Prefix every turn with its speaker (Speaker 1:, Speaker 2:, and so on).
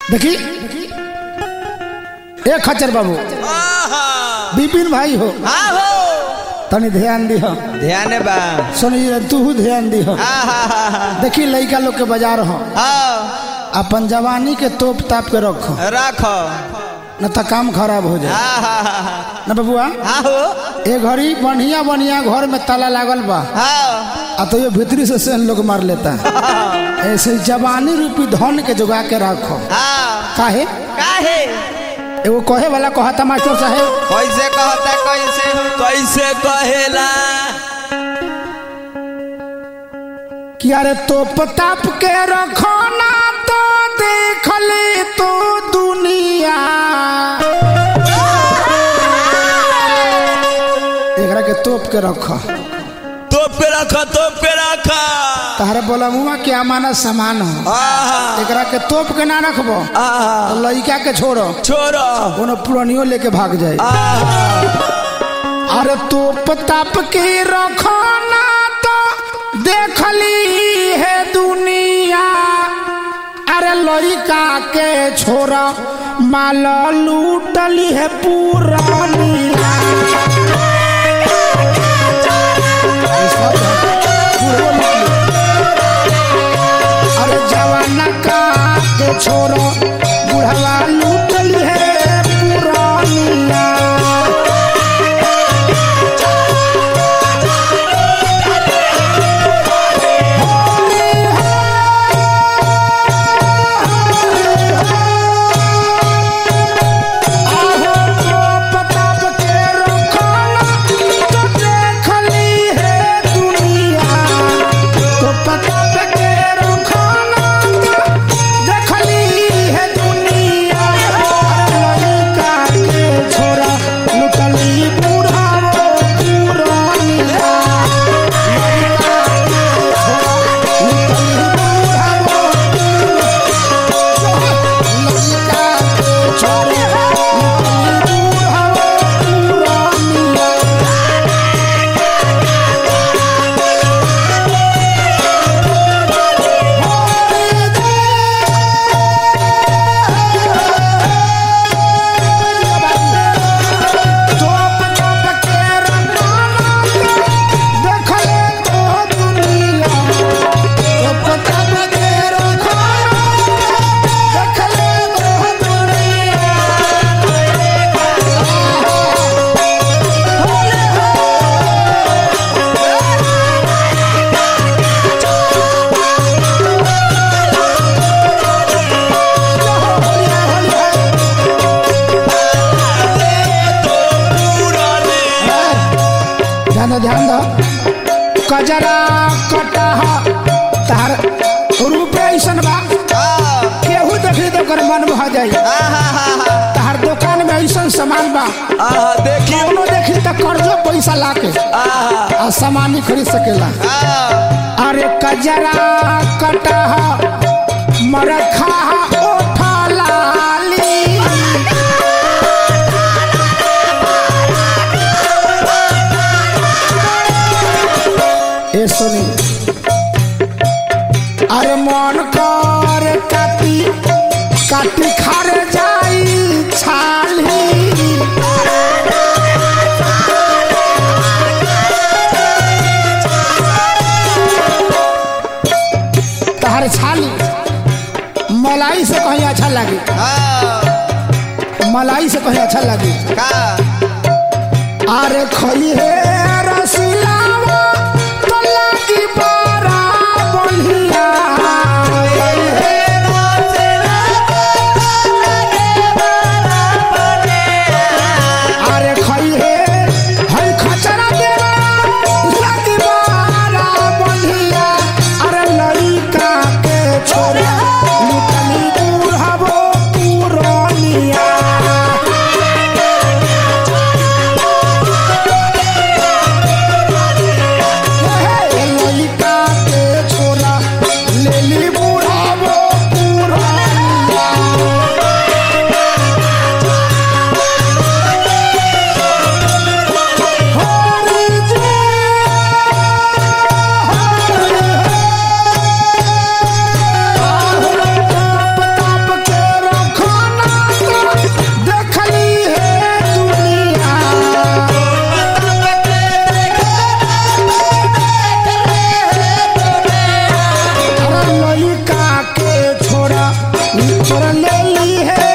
Speaker 1: देखी ए खच्चर बाबू बिपिन भाई हो
Speaker 2: हाँ हो
Speaker 1: तनी ध्यान दिह
Speaker 2: ध्यान बा
Speaker 1: सुनिए तू ध्यान दिह देखी लइका लोग के बाजार हो
Speaker 2: हाँ
Speaker 1: अपन जवानी के तोप ताप के रखो
Speaker 2: रखो
Speaker 1: न तो काम खराब हो जाए
Speaker 2: हाँ हाँ हाँ हाँ
Speaker 1: न बबुआ
Speaker 2: हाँ हो
Speaker 1: ए घड़ी बढ़िया बढ़िया घर में ताला लागल बा
Speaker 2: हाँ
Speaker 1: आ तो ये भीतरी से सेन लोग मार लेता है ऐसे जवानी रूपी धन के जुगा के रखो
Speaker 2: हाँ
Speaker 1: काहे
Speaker 2: काहे
Speaker 1: एगो कहे वाला कहता मास्टर साहेब
Speaker 2: कैसे कहता कैसे कैसे कहेला
Speaker 1: कि अरे तोप ताप के रखो ना तो देख ले तो दुनिया एकरा के तोप के रखो
Speaker 2: तोप के रखो तोप के रखो
Speaker 1: तहरे बोला मुआ के अमानत सामान हो
Speaker 2: आहा
Speaker 1: एकरा के तोप के ना रखबो
Speaker 2: आहा
Speaker 1: तो लइका के छोड़ो
Speaker 2: छोड़ो
Speaker 1: कोनो पुरानियो लेके भाग जाए
Speaker 2: आहा
Speaker 1: अरे तोप ताप के रखो ना तो देख ली है दुनिया अरे लड़का के छोरा माल लूटली है पुरानिया अरे जवाना का के छोरा बुढ़वा लूटली है पुरानिया आहो तो पताप के रखना तो देख ली है दुनिया तो पताप के रखना तो देख ली है दुनिया लड़का के छोरा लुटली बूढ़ा पुरानिया लड़का के छोरा लुटली बूढ़ा लड़का के छोरा लुटली बूढ़ा पुरानिया तोप तोप के रखना देख ले तो दुनिया तोप तोप के रखना देख ले तो दुनिया ध्यान दो ध्यान दो कजरा कटह तार रूपे ऐसन बा केहू देखी तो कर मन भा जाई तार दुकान में ऐसन सामान बा
Speaker 2: आहा देखी
Speaker 1: कौनो देखी तो कर्जो पैसा लाके
Speaker 2: आहा
Speaker 1: आ सामान ही खरीद सकेला
Speaker 2: आहा
Speaker 1: अरे कजरा कटह मरखा ओठा लाली ए सुनी अरे मन कर काटी काटी खार जाई छाली तहर छाली मलाई से कहीं अच्छा लगी
Speaker 2: हाँ
Speaker 1: मलाई से कहीं अच्छा लगी
Speaker 2: का
Speaker 1: अरे खई है रसिलावा तो लगी बड़ा बढ़िया अरे खई है हई खचरा देवा लगी बड़ा बढ़िया अरे लड़का के छोरा लुटनी बुढ़ावो पुरानिया लड़का तोरा ले ली है